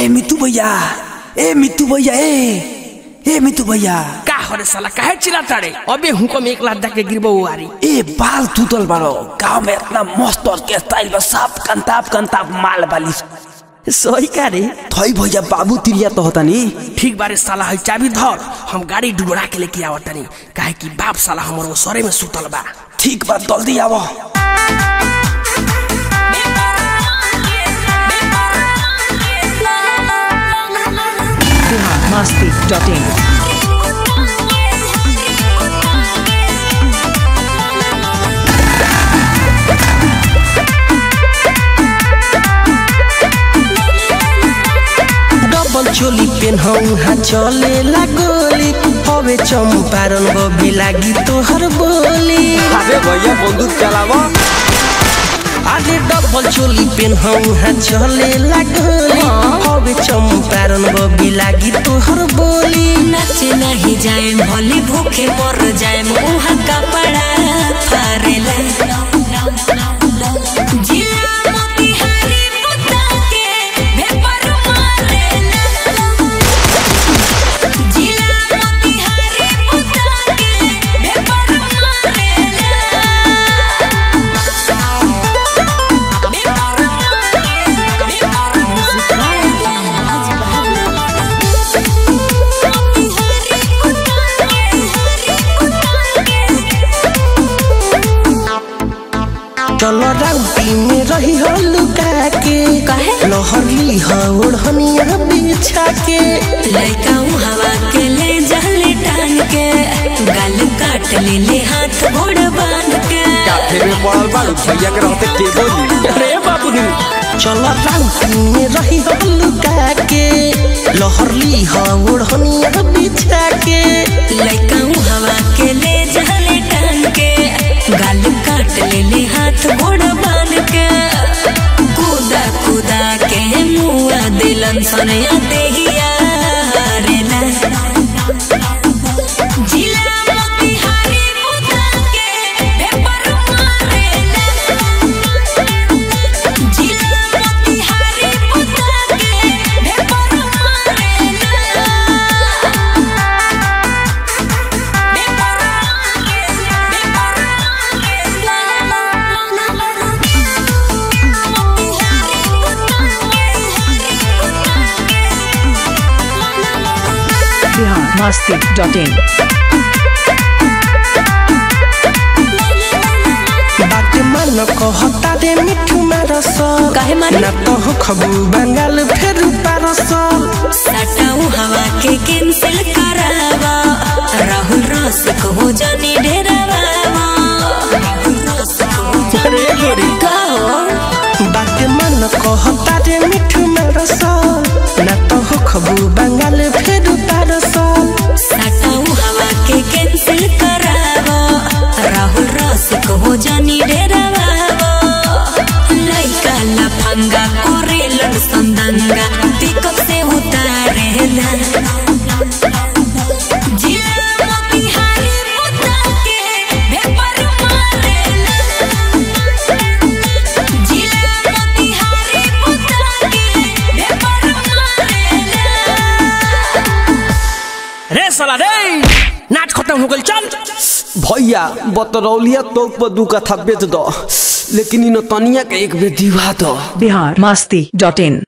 ए मितू भैया ए मितू भैया ए ए मितू भैया का हरे साला काहे चिल्लाता रे अबे हुको में एक लात जाके गिरबो वारी ए बाल तुतल बारो गांव में इतना मस्त और के स्टाइल बा साफ कंताप कंताप माल बाली सही का रे थई भैया बाबू तिरिया तो होता नी ठीक बारे साला है चाबी धर हम गाड़ी डुबरा के लेके आवत तनी काहे कि बाप साला हमर वो सरे में सुतल बा ठीक बा जल्दी आवो Masti.in. डबल चोली पेन्हऊ हा चले लागोली हवे चंपारण बबी लागी तोहर बोली अरे भैया बंदूक चलावो आगे डबल चोली पेन्हऊ हा चले लागोली हवे चंपारण बबी लागी तोहर बोली नाचे नहीं जाए भले भूखे मर जाए मुहा कपड़ा फारेला जिला मोतिहारी पुता के भेपर मारेला जिला मोतिहारी पुता के भेपर मारेला भेपर चलो राउटी में रही हो लुका के काहे? लहरली हो ओढ़निया बिछा के लड़का हवा के ले जले टांग के गाल काट ले ले हाथ गोड़ बांध के काफे में पड़ल बाड़ू भैया के रहते के बोली अरे बाबू चलो राउटी में रही हो लुका के लहरली हो ओढ़निया बिछा के लड़का हवा के ले जले टांग के गाल काट ले ले हाथ गोड़ बांध के कूदा कूदा के मुआ दिलन सनया देहिया हारेला जिला मोतिहारी पुता के भेपर मारेला जिला मोतिहारी पुता के भेपर मारेला Bihar Masti.in. बात मन कहता रे मिठू मारसल काहे मारी? ना तो हो खबू बंगाल फेर पारसल सटाऊ हवा के कैंसिल करावा राहुल रसिक हो जानी ढेरावा राहुल रसिक हो अरे गोरी का हो बात मन कहता रे मिठू मारसल ना तो हो खबू बंगाल फेर पारसल सटाऊ हवा के कैंसिल करावा राहुल रसिक हो जानी ढेरावा लइका लफंगा कोरेलन संदंगा पिकअप से उतारेला जिला मोतिहारी पुता के भेपर मारेला जिला मोतिहारी पुता के भेपर मारेला रे साला रे नाच खत्म हो गइल चल भैया बतरौलिया तो पर दू कथा बेच दो लेकिन इन तनिया के एक बेर दिवा दो Bihar Masti.in.